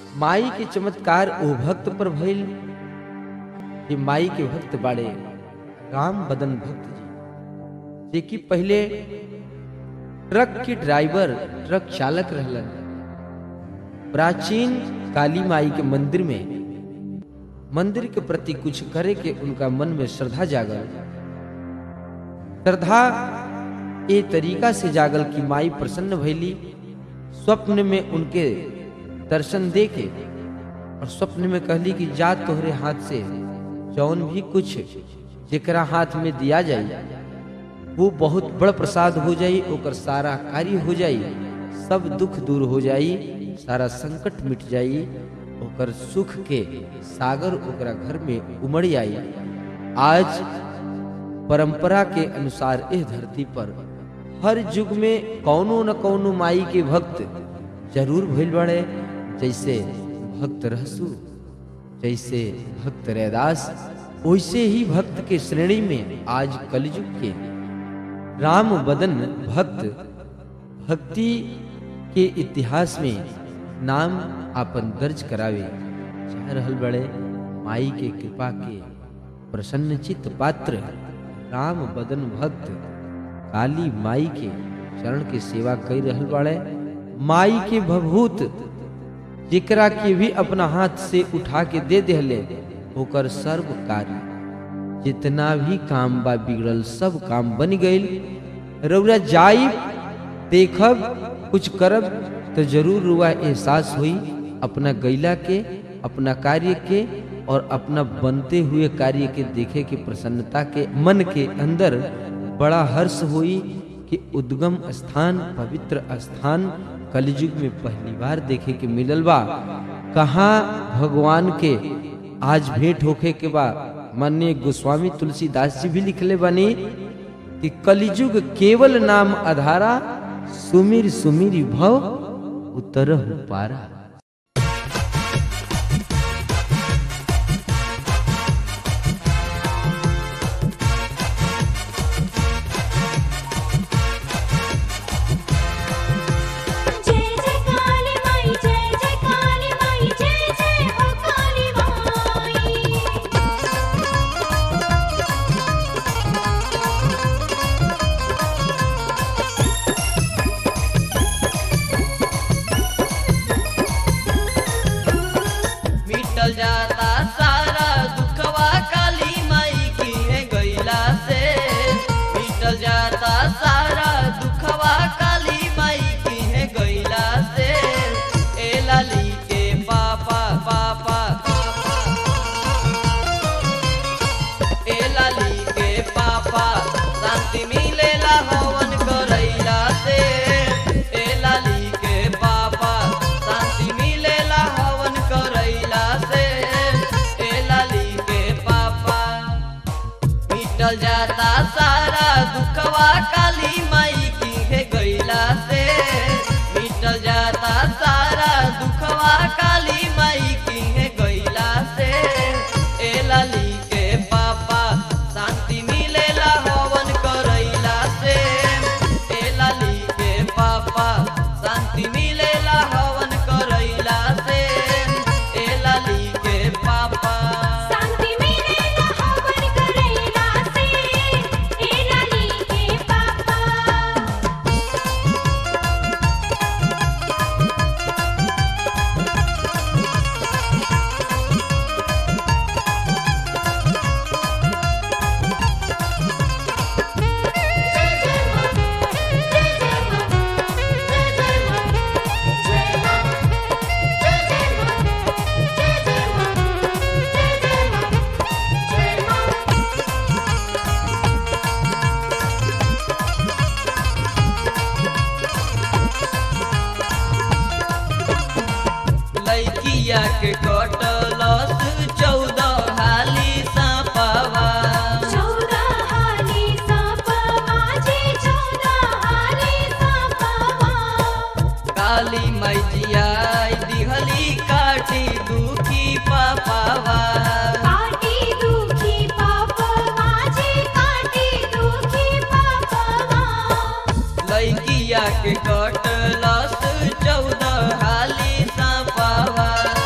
माई के चमत्कार ओ भक्त पर भइल कि माई के भक्त बाड़े राम बदन भक्त जी जे कि पहले ट्रक के ड्राइवर ट्रक चालक रहलन प्राचीन काली माई के मंदिर में मंदिर के प्रति कुछ करे के उनका मन में श्रद्धा जागल श्रद्धा ए तरीका से जागल कि माई प्रसन्न भैली स्वप्न में उनके दर्शन दे के और स्वप्न में कहली कि जा तोहरे हाथ से जौन भी कुछ जेकरा हाथ में दिया जाई वो बहुत बड़ प्रसाद हो जाई ओकर सारा कार्य हो जाई सब दुख दूर हो जाई सारा संकट मिट जाई ओकर सुख के सागर ओकरा घर में उमड़ आई आज परंपरा के अनुसार इस धरती पर हर युग में कौनो न कौनो माई के भक्त जरूर भइल बड़े जैसे भक्त रहसु जैसे भक्त रैदास वैसे ही भक्त के श्रेणी में आज कलयुग के राम बदन भक्त भक्ति के इतिहास में नाम आपन दर्ज करावे चाह रहल बड़े माई के कृपा के प्रसन्न चित्त पात्र राम बदन भक्त काली माई के चरण के सेवा कर रहल बड़े माई के भभूत जेकरा के भी अपना हाथ से उठा के दे देहले ओकर सर्व कार्य जितना भी काम बा बिगड़ल सब काम बन गईल रउरा जाई देखब कुछ करब तो जरूर रुआ एहसास हुई अपना गैला के अपना कार्य के और अपना बनते हुए कार्य के देखे के प्रसन्नता के मन के अंदर बड़ा हर्ष हुई कि उद्गम स्थान पवित्र स्थान कलयुग में पहली बार देखे के मिलल बा कहाँ भगवान के आज भेंट होखे के बा माननीय गोस्वामी तुलसीदास जी भी लिखले बनी कि कलिजुग केवल नाम आधारा सुमिर सुमिर भव उतरह पारा जय जय काली माई जय जय काली माई जय जय हो काली माई मिटल जाता सारा दुखवा काली माई की है गैला से मिटल जाता सारा दुखवा काली माई की है गैला से ए लाली के पापा पापा ए लाली के पापा शांति मिलेला हवन करैला से ए लाली के पापा शांति मिलेला हवन करैला से ए लाली के पापा मिटल जाता सारा दुखवा काली माई की है गैला से मिटल जाता सारा दुखवा काली माई की है गैला से ए लाली के पापा शांति मिलेला हवन करैला से ए लाली के पापा शांति मिलेला हवन करैला से ए लाली के पापा शांति मिलेला हवन करैला से ए लाली के पापा लैकिया के कटलस चौदह हाली सापवा चौदह हाली सापवा जी चौदह हाली सापवा काली मैजिया दिहली काटी दुखी पापावा काटी दुखी पापवा जी काटी दुखी पापवा लैकिया के कटलस चौदह हाली सापवा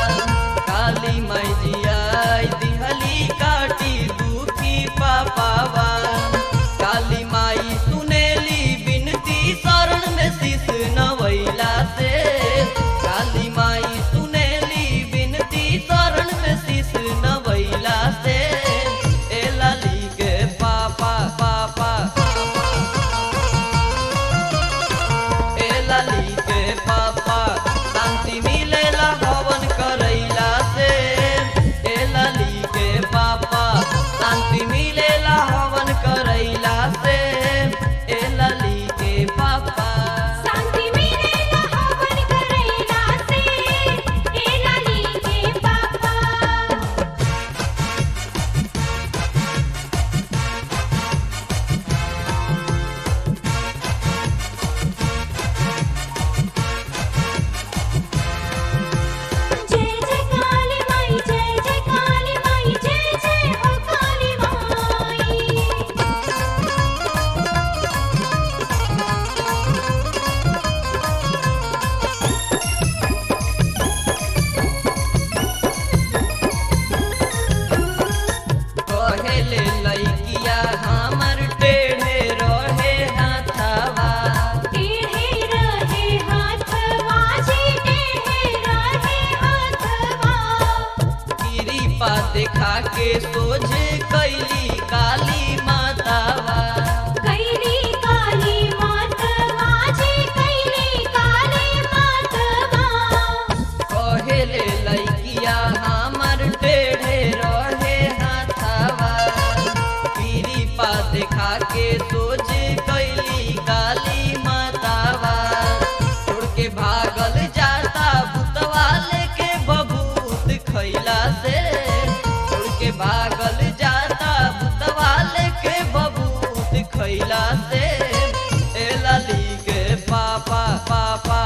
के सोझ कैली काली मातावा कैली काली मातवा जी कैली काली मातवा कहेले लैकिया हमर टेढ़े रहे हाथावा पीरी पा देखा के सोझ कैली काली मातावा छोड़ के भागल जाता भूतवा लेके बबूत खैला से छोड़ के भागल जाता भूतवा लेके बबूत खैला से ए लाली के पापा पापा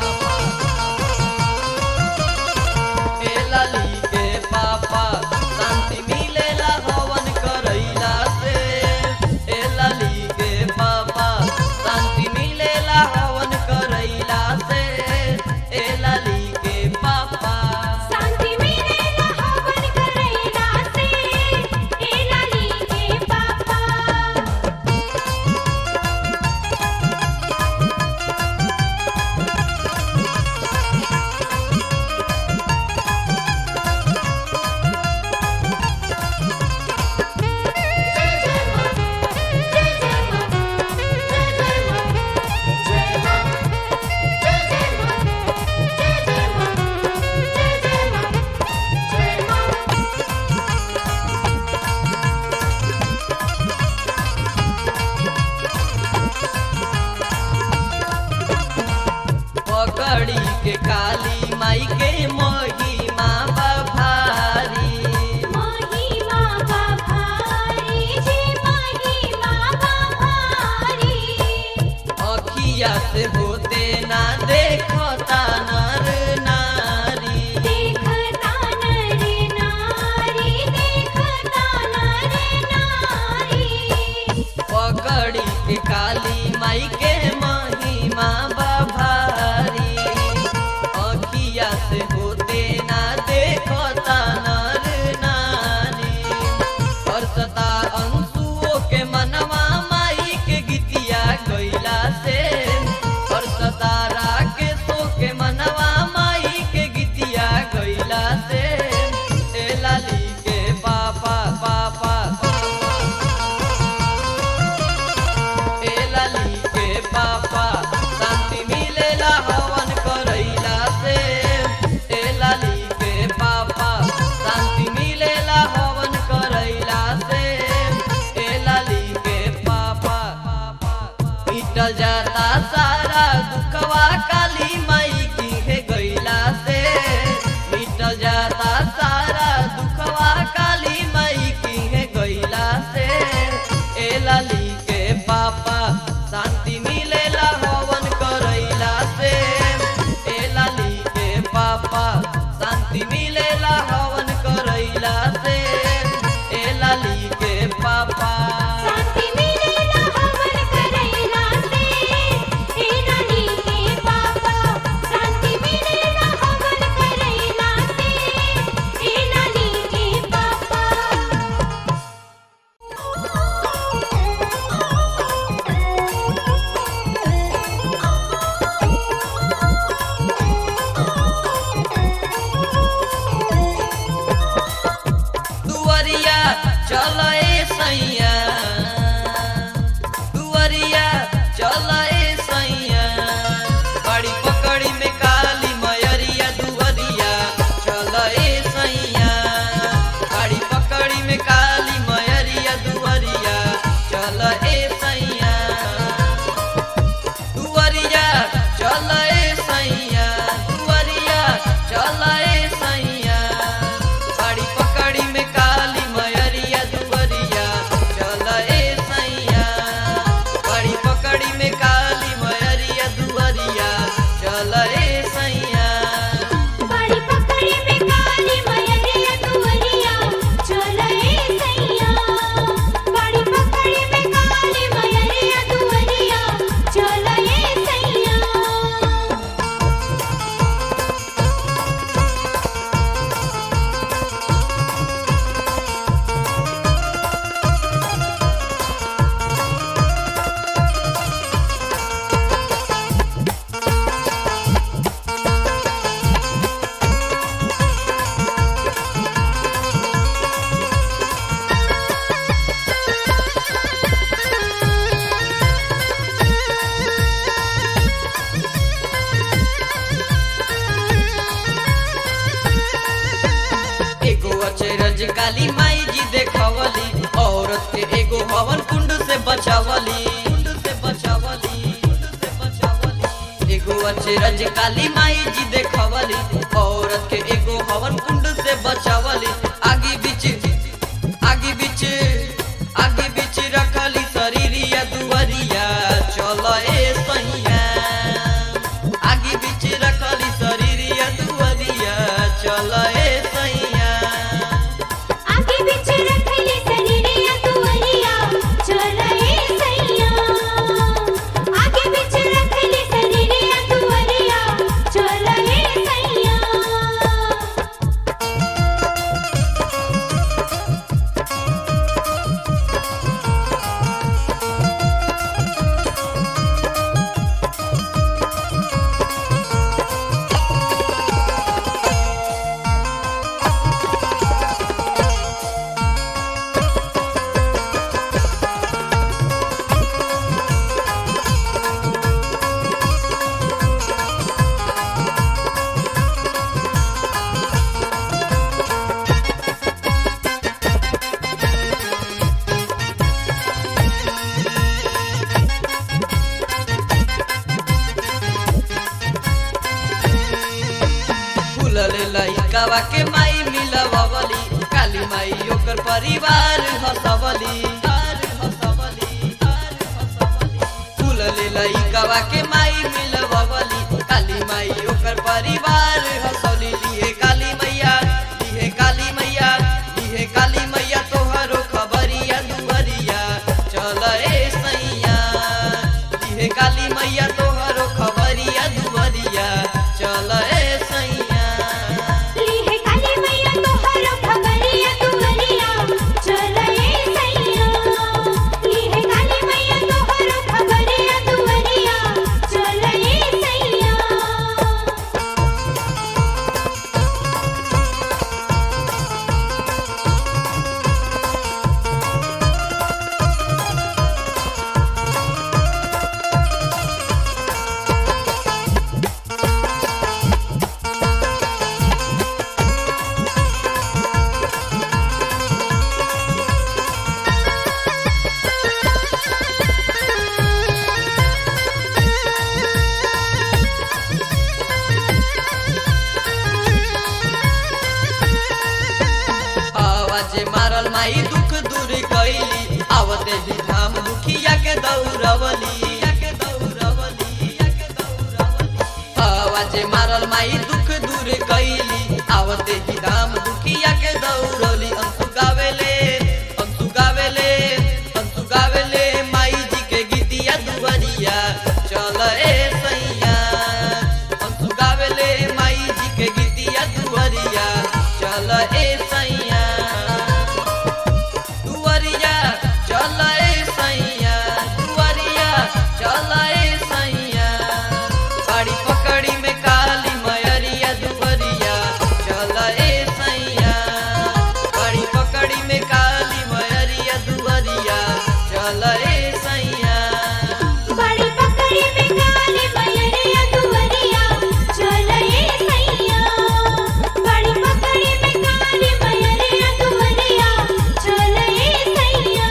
ए लाली के पापा शांति मिलेला हवन करैला से ए लाली के पापा शांति मिलेला हवन करैला से ए लाली के पापा शांति मिलेला हवन करैला से ए लाली के पापा पकड़ी के काली माई के महिमा बभारी महिमा बाभारी जी महिमा बाभारी अखिया से होते ना देखता नर नारी देखता नर नारी देखता नर नारी पकड़ी के काली माई के महिमा बभारी अखिया से होते ना देख काली माई जी देखवली औरत के एगो हवन कुंड से बचावली कुंड से बचावली कुंड से बचावली एगो अचरज काली माई जी देखवली औरत के एगो हवन कुंड से बचावली आगे बीच आगे बीच आगे बीच रखली शरीरिया दुवरिया चल ए सैया आगे बीच रखली शरीरिया दुवरिया चल ए सैया आगे पीछे रखली सरीरिया तुवरिया चल ए सैया आगे पीछे रखली सरीरिया तुवरिया चल ए सैया फूलल लइकावा के माई मिलवली काली माई ओकर परिवार हसवली फूलल लइकावा के माई मिलवली काली माई ओकर परिवार हसवली लिए काली मैया लिए काली मैया लिए काली मैया तोहरो खबरिया दुवरिया चल ए सैया लिए काली मैया तोहरो खबरिया दुवरिया चल ए सैया ली है काली मैया तोहरो खबरिया तुवरिया चल ए सैया ली है काली मैया तोहरो खबरिया तुवरिया चल ए सैया आवाज मारल माई दुख दूर कैली आवते ही धाम दुखिया के दौड़वली आवाज मारल माई दुख दूर कैली आवते ही धाम दुखिया के दौड़वली अंशु गावेले अंशु गावेले अंशु गावेले माई जी के गीतिया दुवरिया चल ए सैया अंशु गावेले माई जी के गीतिया दुवरिया चल ए सैया दुवरिया चल ए सैया दुवरिया चल ए सैया गाड़ी पकड़ी में काली मयरिया दुवरिया चल ए सैया गाड़ी पकड़ी में काली मयरिया दुवरिया चल ए सैया बड़ी पकड़ी में काली मयरिया तुवरिया चल ए सैया बड़ी पकड़ी में काली मयरिया तुवरिया चल ए सैया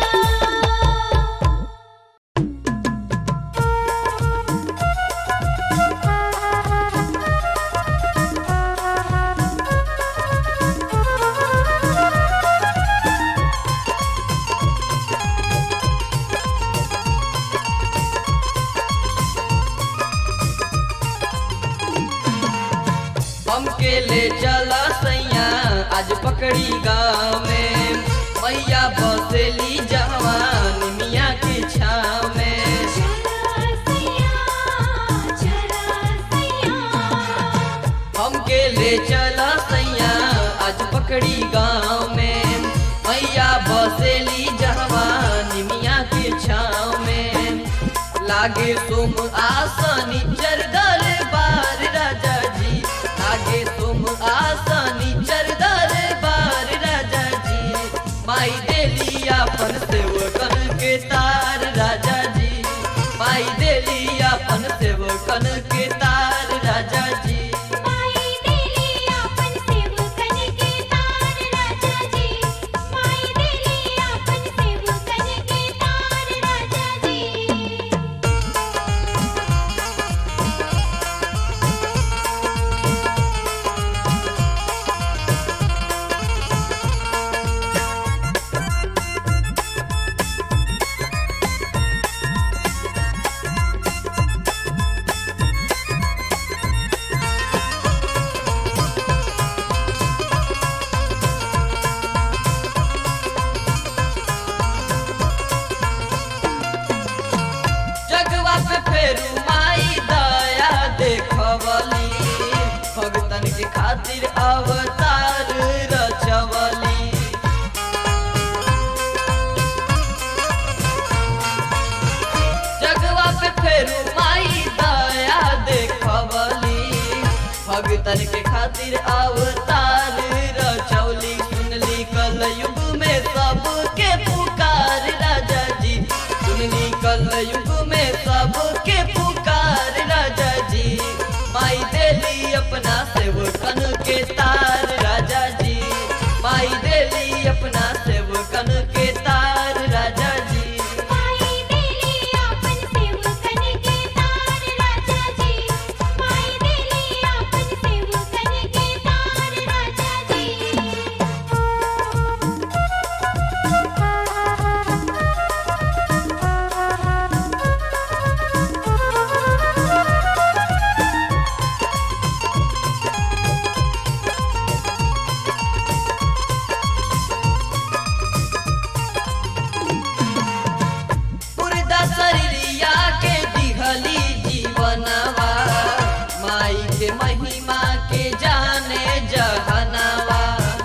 हमके ले चला सैया आज पकड़ी गाँव में मैया बसेली जवान मिया के छाव में चला सैया चला सैया हमके ले चला सैया आज पकड़ी गाँव में मैया बसेली जवान मिया के छाव में लागे तुम आसनी चरदर बार राजा जी लागे तुम आसनी चरदर बार राजा जी माई देली अपन सेवकन के तार राजा जी माई देली अपन सेवकन के तार राजा जी माई देली अपन सेवकन के तार राजा जी अवतार रचवली जगवा पे फेरू माई दया देखवली भगतन के खातिर अवतार रचौली सुनली कल युग में सबके पुकार राजा जी सुनली कल युग में सबके पुकार राजा जी माई देली अपना सेवकन के तार राजा जी माई देली अपना सेवकन के तार राजा जी माई देली आपन सेवकन के तार राजा जी माई देली आपन सेवकन के तार राजा पुरदा शरीरिया के दिहली जीवनवा माई के महिमा के जाने जहनवा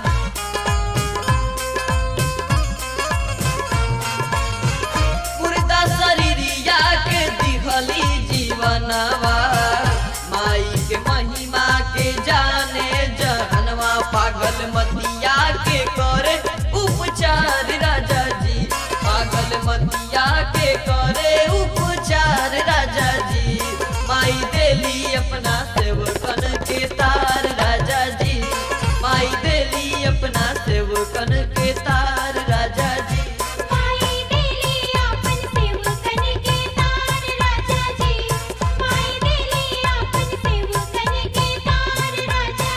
पुरदा शरीरिया के दिहली जीवनवा माई के महिमा के जाने जहनवा पागल मतिया के करे उपचार राजा जी पागल मतिया के करे उपचार राजा जी माई देली अपना सेवकन के तार राजा जी माई देली अपना सेवकन के तार राजा जी माई देली आपन सेवकन के तार राजा जी माई देली आपन सेवकन के तार राजा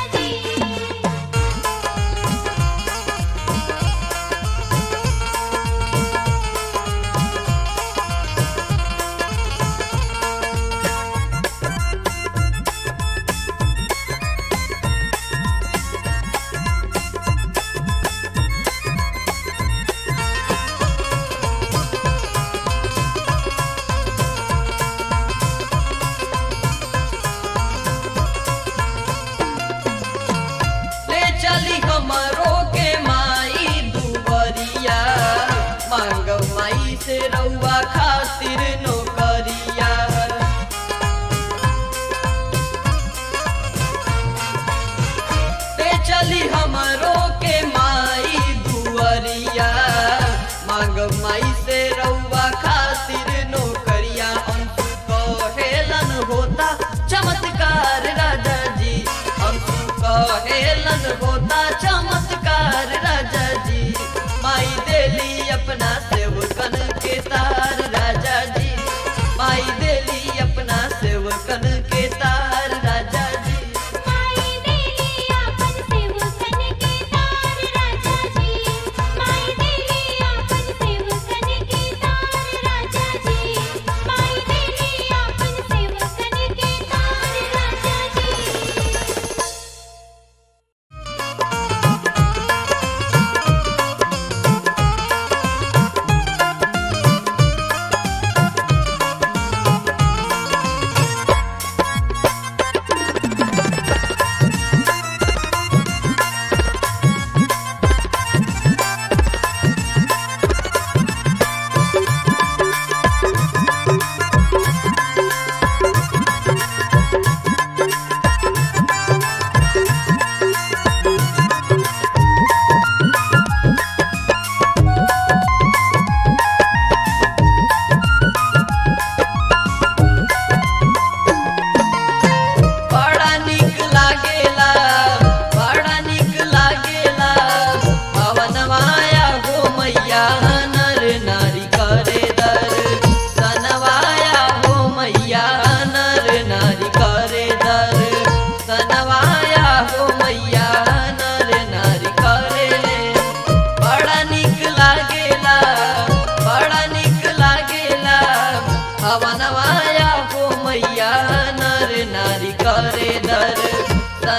जी ले चली हमरो के माई दुबरिया मांग माई से रउआ खातिर नौकरिया ले चली हमरो के माई दुअरिया मांग माई से रउआ खातिर नौकरिया अंशु कहेलन होता चमत्कार राजा जी अंशु कहेलन होता चमत्कार राजा जी माई देली अपना सेवकन के तार राजा जी माई देली अपना सेवकन के तार राजा जी माई देली आपन सेवकन के तार राजा जी माई देली आपन सेवकन के तार राजा जी माई देली आपन सेवकन के तार राजा जी बड़ा निक लागेला बड़ा निक लागेला पवन माया हो मैया नर नारी करे दर सनवाया हो मैया नर नारी करे दर सनवाया हो मैया नर नारी करे बड़ा निक लागेला बड़ा निक लागेला हवन माया हो मैया नर नारी करे दर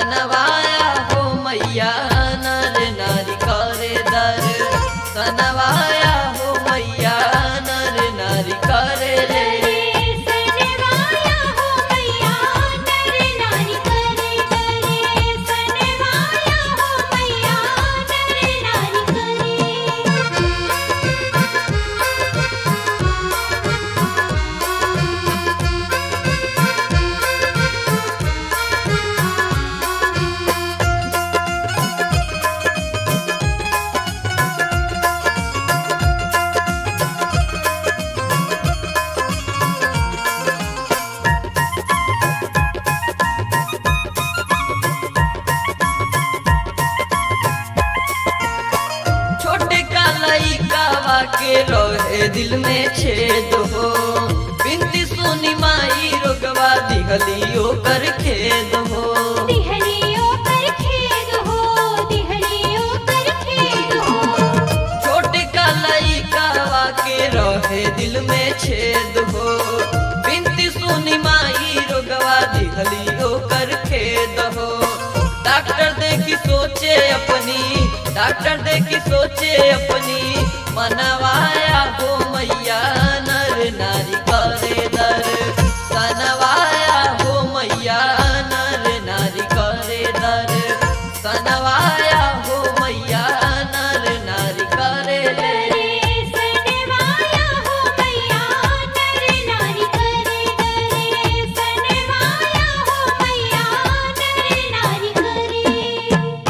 दिल में छेद हो बिनती सुनी माई रोगवा दिहलियो कर खेद हो दिहलियों पर खेद हो दिहलियों पर खेद हो छोटे का लइकावा के रहे दिल में छेद हो बिनती सुनी माई रोगवा दिहलियो कर खेद हो डॉक्टर देखी सोचे अपनी डॉक्टर देखी सोचे अपनी मनवाया हो मैया नर नारी करे दर सनवाया हो मैया नर नारी करे दर सनवाया हो मैया नर नारी करे ले करे सनवाया हो मैया नर नारी करे करे सनवाया हो मैया नर नारी करे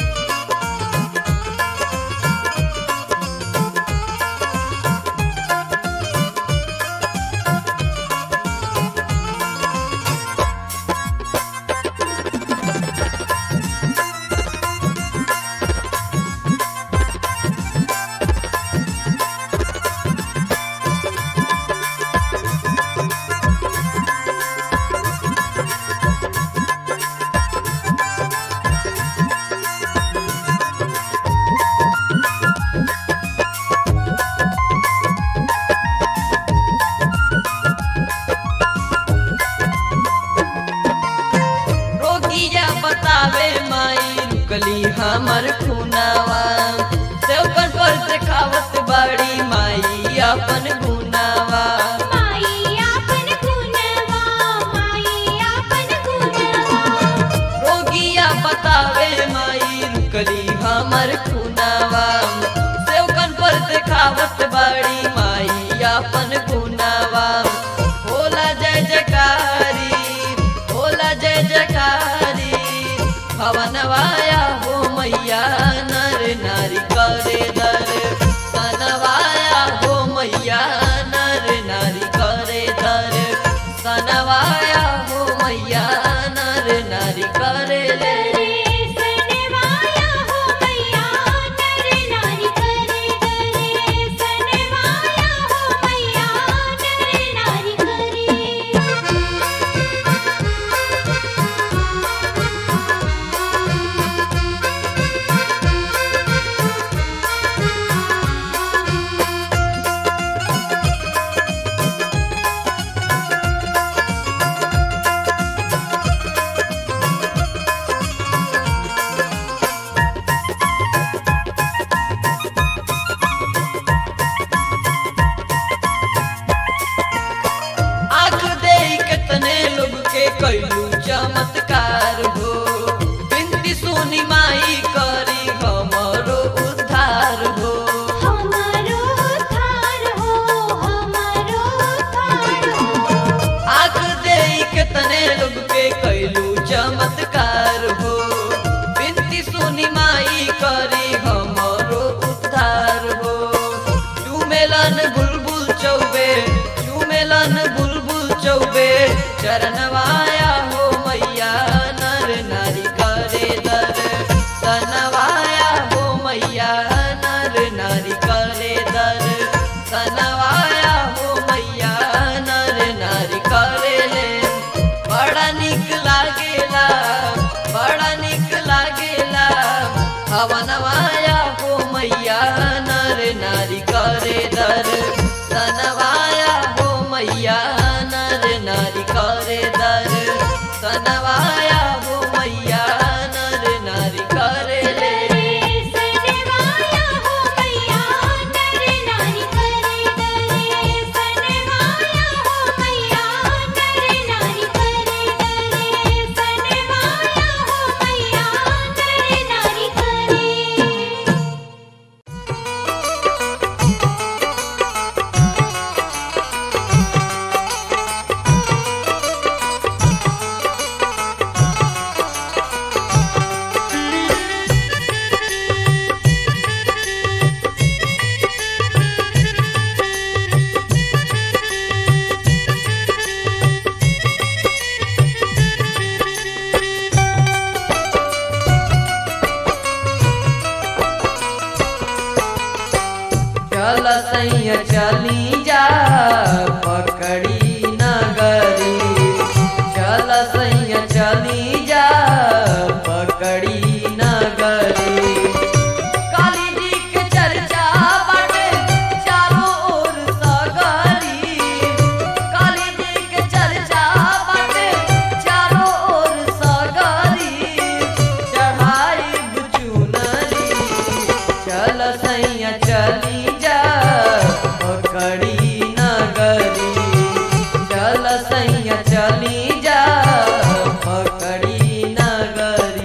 रोगिया बतावे माई रुकली हमर खुनावा सेवकन पर से खावत बाड़ी माई अपन गुनावा माई आपन गुणवा माई आपन गुणवा रोगिया बतावे माई रुकली हमर खुनावा सेवकन पर से खावत बाड़ी माई अपन गुनावा होला जय जयकारी होला जय जयकारी भवनवाया हो मैया नर नारी करे दर सनवाया हो मैया नर नारी करे दर सनवाया हो मैया नर नारी करे ले करे सनवाया हो मैया नर नारी करे करे सनवाया हो मैया नर नारी करे आँख दे कितने लोग के कैलू चमत्कार हो बिनती सुनी माई करी हमरो उद्धार हो हमारो उद्धार हो हमारो उद्धार हो आँख दे कितने लोग के कैलू चमत्कार हो बिनती सुनी माई करी हमरो उद्धार हो चुमेलन बुलबुल चौबे चुमेलन बुलबुल चौबे चरणवाया हो मैया नर नारी करे दर सनवाया हो मैया नर नारी करे दर सनवाया हो मैया नर नारी करे ले बड़ा निक लागेला बड़ा निक लागेला हवनवाया हो मैया नर नारी करे दर सनवाया हो मैया नर नारी करे दर सनवाया हो मैया नर नारी करे ले सनवाया हो मैया नर नारी करे करे सनवाया हो मैया नर नारी करे करे सनवाया हो मैया नर नारी करे चल सैया चली जा जा पकड़ी नगरी चल सैया चली जा पकड़ी नगरी काली जी के चर्चा बाटे चारों ओर सगरी काली जी के चर्चा बाटे चारों ओर सगरी चढ़ाई बुचुनरी चल सैया चली जा पकड़ी नगरी चल सैया चली जा पकड़ी नगरी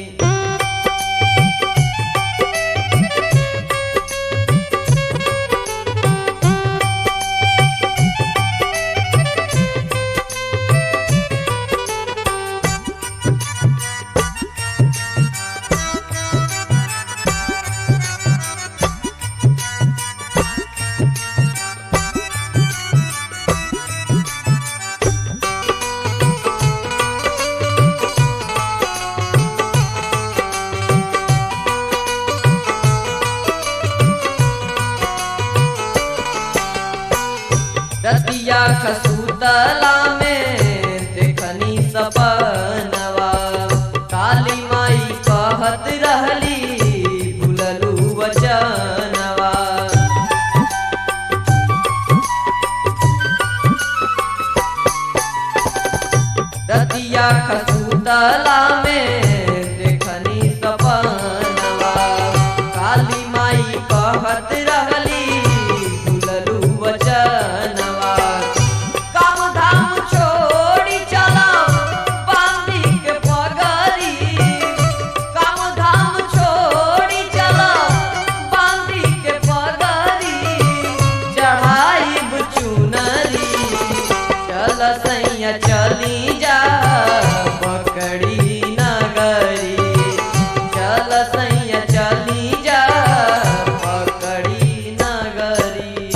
रतिया खसूतला में देखनी सपनवा काली माई कहत रहली भूललू वचनवा रतिया खसूतला में देखनी सपनवा काली माई कहत रहली भूललू वचनवा काम धाम छोड़ी चला बांधी के पगरी काम धाम छोड़ी चला बांधी के पगरी चढ़ाई चुनरी चल सैया चली जा पकड़ी नगरी चल सैया चली जा पकड़ी नगरी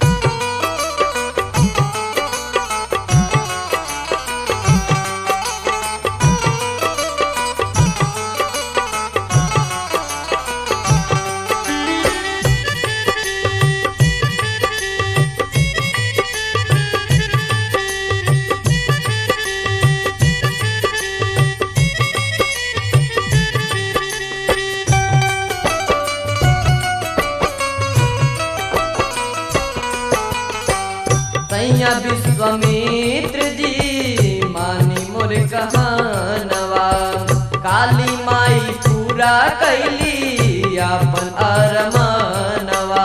सैया विश्वामित्र जी मानी मोर कहानवा काली माई पूरा कैली अपन अरमानवा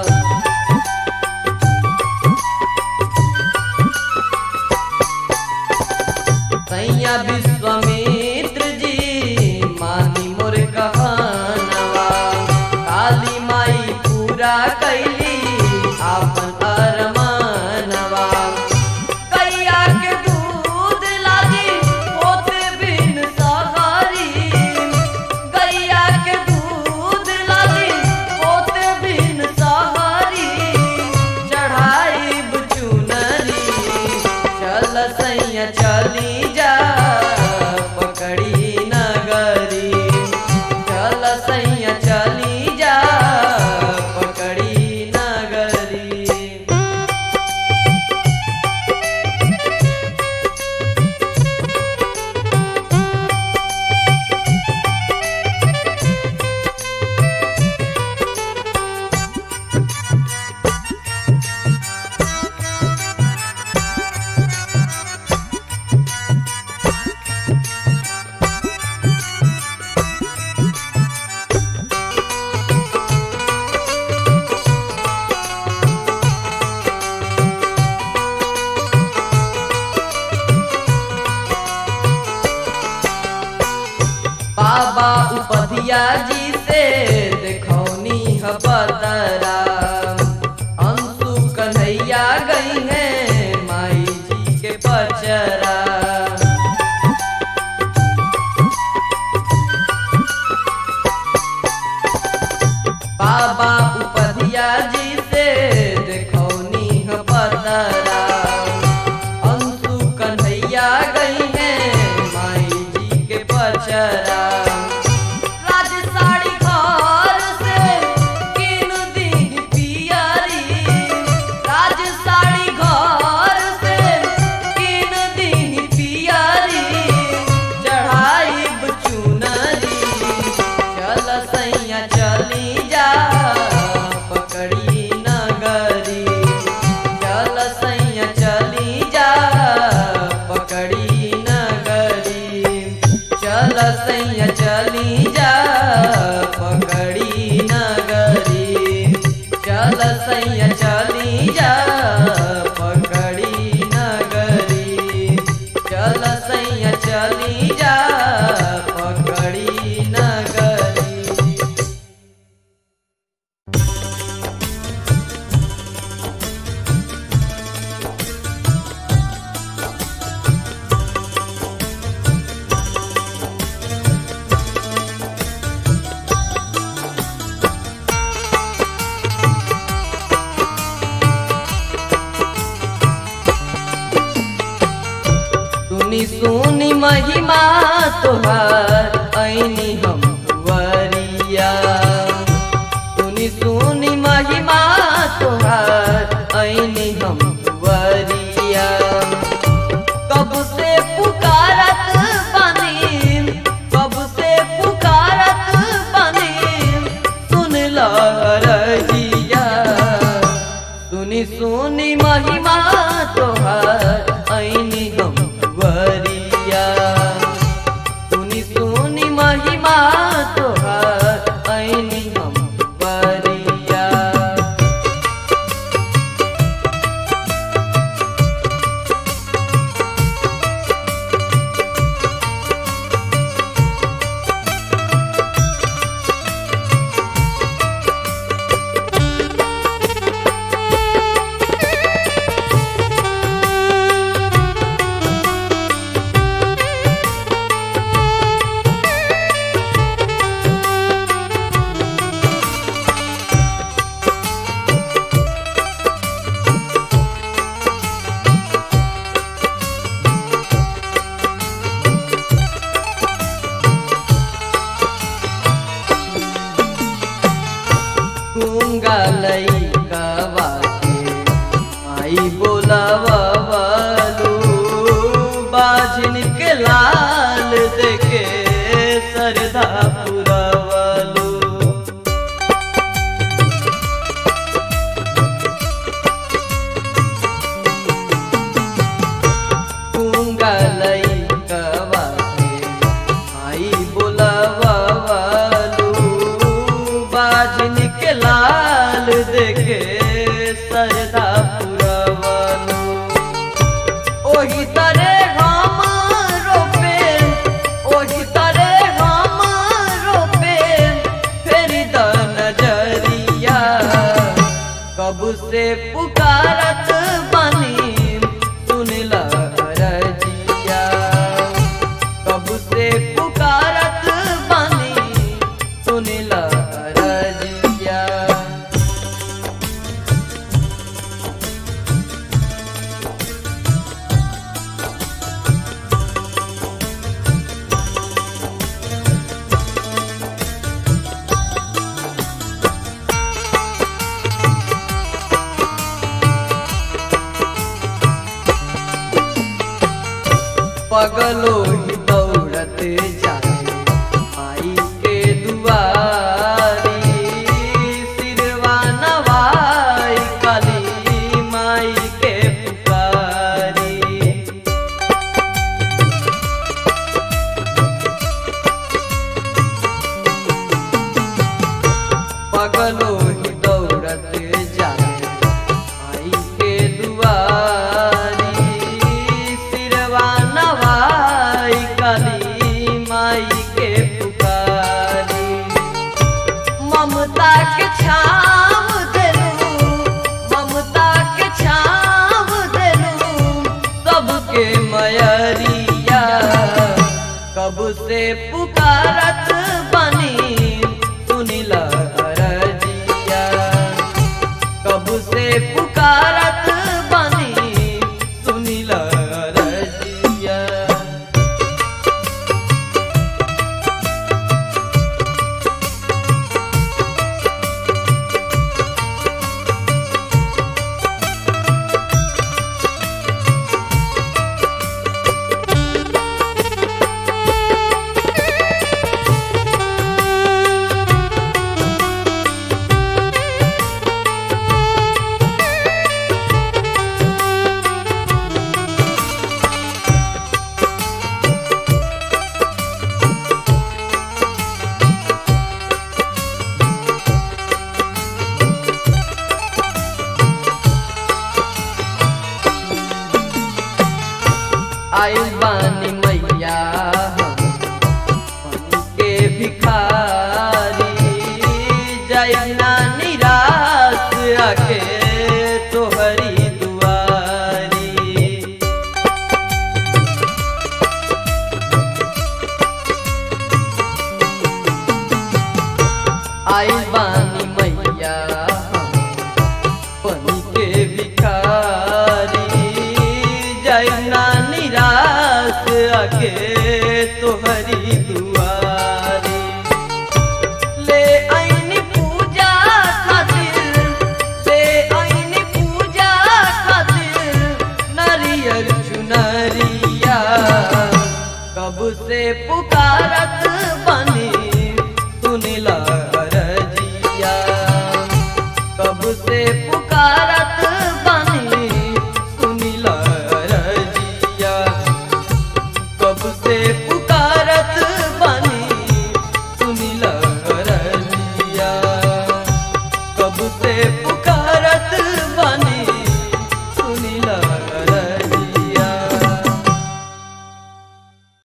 सैया विश्वामित्र जी मानी मोर कहानवा काली माई पूरा कैली अपन अरमानवा कैया के दूध लागी होते बिन सहारी गैया के दूध लागी होते बिन सहारी चढ़ाई चुनरी चल सैया चली जा पकड़ी नगरी चल सैया चली जा पकड़ी नगरी बाबा उपधिया जी से देखौनी ह बतरा अंशु कन्हैया गई है माई जी के पचरा बाबा उपधिया जी से देखौनी ह बतरा अंशु कन्हैया गई है माई जी के पचरा राज साड़ी घर से किन दी सैया चली जा पकड़ी नगरी चल सैया चली जा पकड़ी नगरी चल सैया चली जा पकड़ी नगरी सुनी सुनी महिमा तोहार ऐनी हम वरिया सुनी सुनी महिमा तोहार ऐनी हम वरिया कब से पुकारत बानी कब से पुकारत बानी सुन लहरजिया सुनी सुनी महिमा तोहार ऐनी हम वरिया सुनी सुनी महिमा तोहार ऐनी हम वरिया गूंगा लइका बाके आई बोलावलू बाजिन के लाल देके सरदा पुरवलू गूंगा लइका बाके आई बोलावलू बाजिन के लाल देखे सरदा पुरवलू ओही तरे हम रोपे ओही तरे हम रोपे फेरी द नजरिया कब से पुकारत बनी सुन रजिया कब से पुकारत बनी सुन रजिया पगलो ही दौड़त जाए माई के दुआरी सिरवा नवाई काली माई के पुकारी पगलो ही दौड़त जाए आई के दुआरी सिरवा नवाई काली माई के पुकारी ममता के छाव देलू ममता के छाव देलू सबके मयरिया कब से पुकारत बनी सुनिला रजिया कब से पुकारत बनी सुनिला रजिया आई बानी मैया पनी के भिखारी जय ना निराश आके तोहरी दुआरी ले आईनी पूजा खातिर ले आईनी पूजा खातिर नारियल चुनरिया कब से पुकारत बनी सुनिला रजिया कब से पुकारत